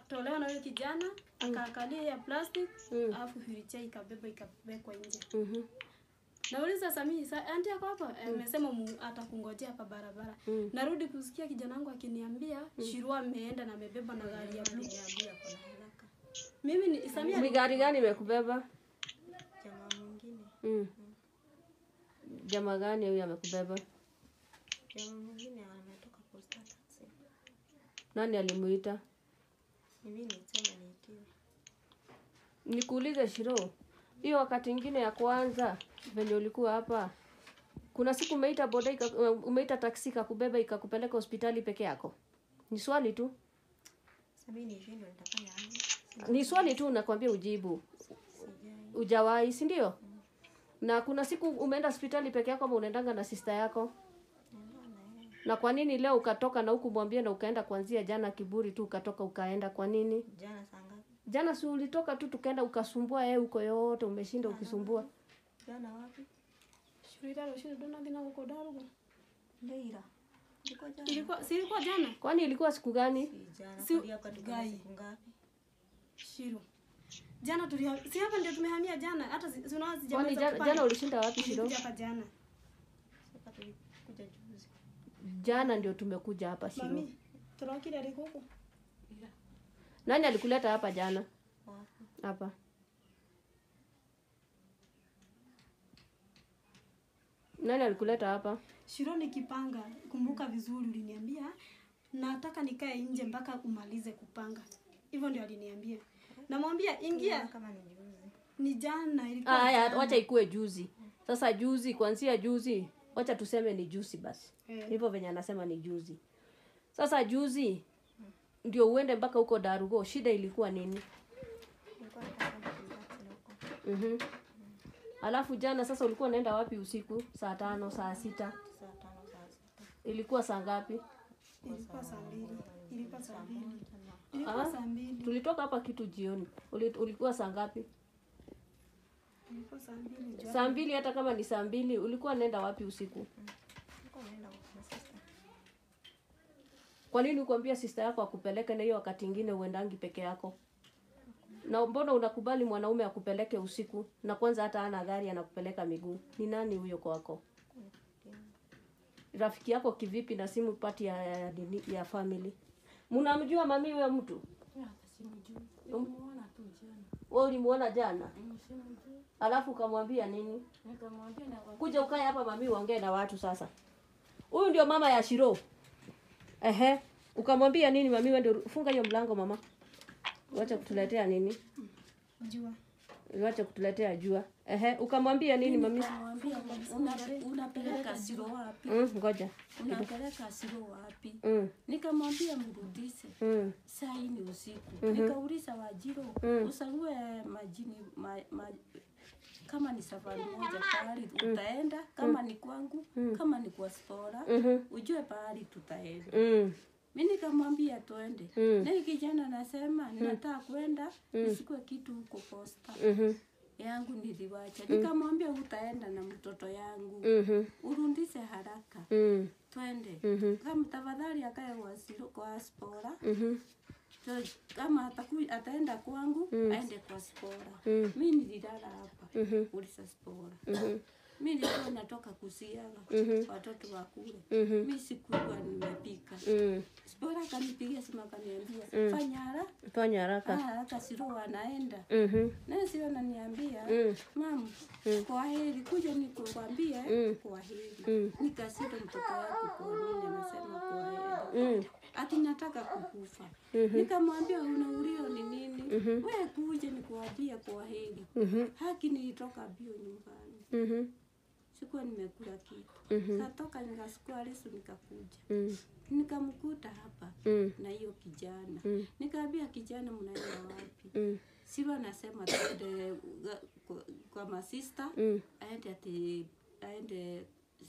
ikatolewa na huyo kijana akaangalia ya plastic Mm. alafu wheelchair ikabeba ikawekwa nje Mhm. nauliza samii sa anti yako hapa amesema mu atakungojea hapa barabara Mm. narudi kusikia kijana wangu akiniambia shirua ameenda na amebeba na gari ya blue Niambia kuna haraka. mimi ni samia Ni gari gani imekubeba? Jamaa mwingine, Mm. Jamaa gani huyu amekubeba? jamaa mwingine ametoka posta taxi. Nani alimuita? Mimi nilisema niitiwe. Nikuulize Shiro, hiyo wakati ingine ya kwanza venye ulikuwa hapa, kuna siku umeita boda ika, umeita taksi ikakubeba ikakupeleka hospitali peke yako? Ni swali tu, Sasa mimi nishindwe nitafanya aje? ni swali tu, nakwambia ujibu. Sijai. Ujawahi, si ndio? Na kuna siku umeenda hospitali peke yako ama unaendanga na sister yako? Naenda na yeye. Na kwa nini leo ukatoka na huku mwambie na ukaenda kuanzia jana kiburi tu ukatoka ukaenda kwa nini? Jana saa ngapi? Jana si ulitoka tu tukaenda ukasumbua yeye huko yote umeshinda ukisumbua. Jana wapi? shirira shirira dona dina huko darugo Leila. Ilikuwa jana. ilikuwa si ilikuwa jana Kwani ilikuwa siku gani? Si jana. Si- Si hapa tuko na Gai. siku ngapi? shiro jana tulia si hapa ndio tumehamia jana hata si si unaona Kwani sijamaliza jana, kupanda. jana ulishinda wapi Shiro? Nilikuja hapa jana Hapa tulikuja juzi. Jana ndio tumekuja hapa Shiro. mami turokire riko huko Nani alikuleta hapa jana? Wapi? Hapa. Nani alikuleta hapa? shiro nikipanga kumbuka vizuri uliniambia nataka nikae nje mpaka umalize kupanga hivyo ndio aliniambia namwambia ingia Kama ni juzi. ni jana Ah, ilikuwa Haya, jana. wacha ikue juzi. Sasa juzi, kuanzia juzi, wacha tuseme ni juzi basi. Eh. Hivyo venye anasema ni juzi. Sasa juzi ndio uende mpaka huko Darugo, shida ilikuwa nini? Nilikuwa nataka kumbaki huko. Mhm. Alafu jana sasa ulikuwa unaenda wapi usiku? Saa tano, saa sita. Saa tano saa sita. Ilikuwa saa ngapi? ilikuwa saa mbili ilikuwa saa mbili Ah, ilikuwa saa mbili Tulitoka hapa kitu jioni. Uli, ulikuwa saa ngapi? ilikuwa saa mbili jioni. Saa mbili. Hata kama ni saa mbili, ulikuwa unaenda wapi usiku? Nilikuwa naenda huko na sister. Kwa nini ukuambia sister yako akupeleke na hiyo wakati ingine uendangi peke yako? Na mbona unakubali mwanaume akupeleke usiku na kwanza hata ana gari anakupeleka miguu? Ni nani huyo kwako? Rafiki yako kivipi na simu pati ya, ya, nini- ya family? Mnamjua mami huyo mtu? Nimemuona tu jana. Wewe ulimuona jana? Simjui. Alafu ukamwambia nini? Nikamwambia na Kuja ukae hapa mami uongee na watu sasa. Huyu ndio mama ya Shiro. Ehe. Ukamwambia nini mami wewe ndio funga hiyo mlango mama. Wacha kutuletea nini? jua Wacha kutuletea jua. Ehe, ukamwambia nini mami? nikamwambia una, unapeleka siro wapi? Mm, ngoja. Unapeleka siro wapi? Mm, Nikamwambia mrudishe. mm, Saa hii ni usiku. Nikauliza Wajiro, usague majini ma, ma, kama ni safari moja pahali utaenda, kama ni kwangu, kama ni kwa Spora, mhm, ujue pahali tutaenda. mm, Mi nikamwambia twende. Mm. Na hii kijana anasema ninataka kwenda nisikue kitu huko posta mhm, yangu niliwacha. Nikamwambia utaenda na mtoto yangu mhm, urundise haraka mm, twende. Mhm. Kama tafadhali akae kwa siro- kwa spora mhm, So, kama ataku, ataenda kwangu aende kwa spora. Mm. Mi nililala hapa Mhm. ulisa spora. mhm, Mi nilikuwa natoka kusiaga Mhm. watoto wakule. mhm, Mi sikuwa nimepika. mm. Spora akanipigia simu akaniambia fanya haraka Fanya haraka. haraka, Siro anaenda Mhm, naye Siro ananiambia mm, mam, kwa heri, kuja nikukwambie kwa heri. Mm. Nikasita mtoto yako kwa nini anasema kwa heri mm, ati nataka kukufa. Nikamwambia unaulio ni nini? We kuja nikuambia kwa heri. mhm, Haki nilitoka bio nyumbani, mhm, sikuwa nimekula kitu. Mhm. Katoka nikachukua leso nikakuja, mm, nikamkuta hapa mm, na hiyo kijana Mm. nikaambia kijana, mnaenda wapi? mm, Siro anasema tuende ga- kwa, kwa masista mm, aende ati aende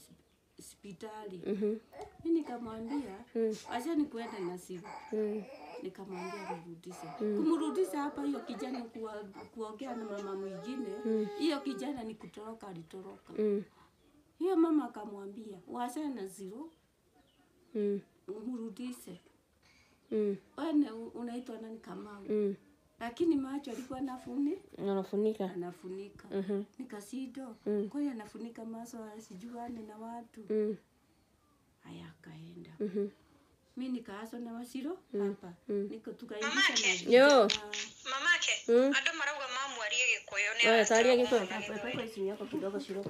sp- hospitali. mhm, Mi nikamwambia Mm. acha nikuenda na Siro mm, nikamwambia nirudishe. Kumrudisha hapa hiyo kijana kuwa, kuongea na mama mwingine hiyo kijana ni kutoroka, alitoroka. mm, Hiyo mama akamwambia wachana na Ziro mm, mrudishe. Mm. wene u- unaitwa nani Kamau Mm. lakini macho alikuwa anafuni Anafunika. anafunika Mhm. nikasido Mm. kwa hiyo anafunika maso asijuane na watu Mm. haya akaenda Mhm. mi nikaaswa na wasiro hapa niko tukaingisha Mamake. maji Yo. na- mamake Mm. andå marauga mamwarie gä kå yå Oya, taria giko. Peka simu yako kidogo Shiro.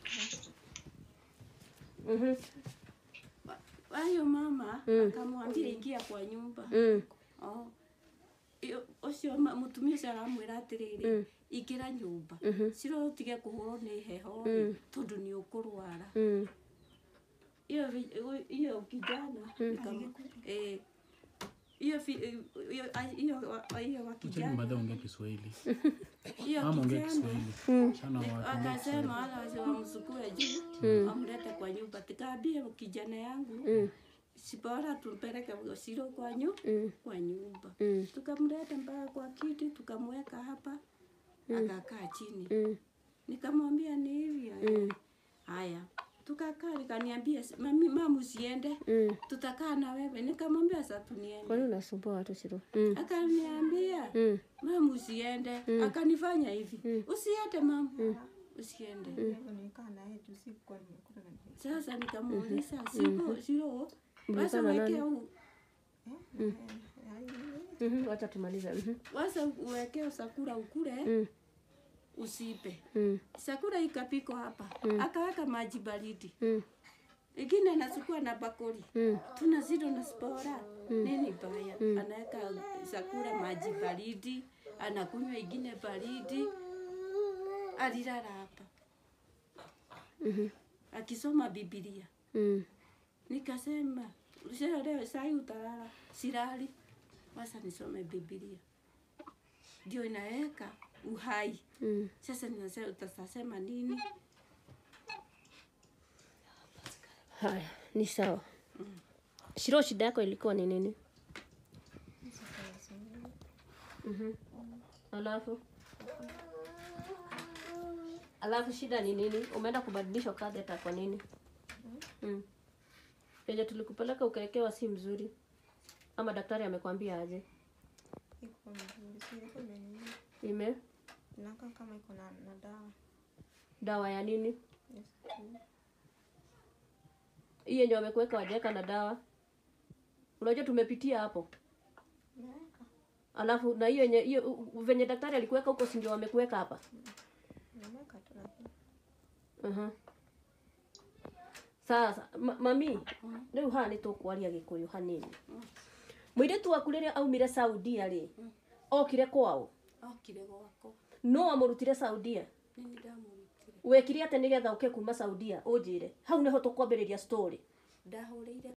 Mhm. Hayo mama Mm. akamwambia ingia kwa nyumba Mm. oh. Iyo- ucio ma- mutumia ucio aramwira atiriri Mm. ingĩra nyũmba Mhm. ciro ũtige kũhũrwo nĩ heho Mm. tondũ nĩ ũkũrwara Mm. hiyo vi- hu- hiyo kijana nikam- eh, hiyo fi- eh, hiyo- ah, hiyo wa- hiyo wa Cheki kijana baadhi ongea Kiswahili. hiyo Ama ongea kijana Kiswahili. Sana watu ongea Kiswahili. akasema wala wase wamsukue juu amlete kwa nyumba tikaambie kijana yangu Mm. si bora tumpeleke Siro kwa nyu Mm. kwa nyumba Mm. tukamleta mpaka kwa kiti tukamweka hapa akakaa chini Mm. nikamwambia ni hivi Mm. haya tukakaa nikaniambia mami mama usiende Mm. tutakaa na wewe nikamwambia sasa tuniende Kwani unasumbua watu Shiro? Mm. akaniambia Mm. mama usiende akanifanya hivi usiende mama usiende sasa nikamuuliza siko sio wasa Mlikana weke nani? u- Mhm. Wacha tumalize. Mhm. wasa uweke sakura ukule Mm. usipe Mm. sakura ikapiko hapa akaweka maji baridi Mm. ingine anachukua na bakuli Mm. tuna zito na spora nini baya anaweka sakura maji baridi anakunywa ingine baridi alilala hapa Mhm. akisoma bibilia Mm. nikasema "Leo- leo sai utalala silali wasa nisome bibilia ndio inaweka uhai Mm. sasa ninasema utasema nini Haya, ni sawa. Shiro, shida yako ilikuwa ni nini? Mhm. Alafu alafu shida ni nini? Umeenda kubadilishwa catheter kwa nini? Mm. Penye tulikupeleka ukawekewa si mzuri, ama daktari amekwambia aje? iko mzuri si ilikuwa imenini Ime inakaa kama iko na, na dawa dawa ya nini? yes. mm. Hii yenye wamekuweka wajaweka na dawa. Unajua tumepitia hapo. Naweka. Alafu na hiyo yenye hiyo u- u- venye daktari alikuweka huko, si ndio wamekuweka hapa? Naweka tu lakini Mhm. Sasa ma, mami riu haha nä tå kwaria gä kå yå hanini må irä tu waku rä rä a aumire saudia rä okire kwao okire gwako no amå rutire saudia nini ndamurutire wekire atä nä getha å ke kuma saudia å njä re hau nä ho tå kwambä rä ria story ndahå rä ire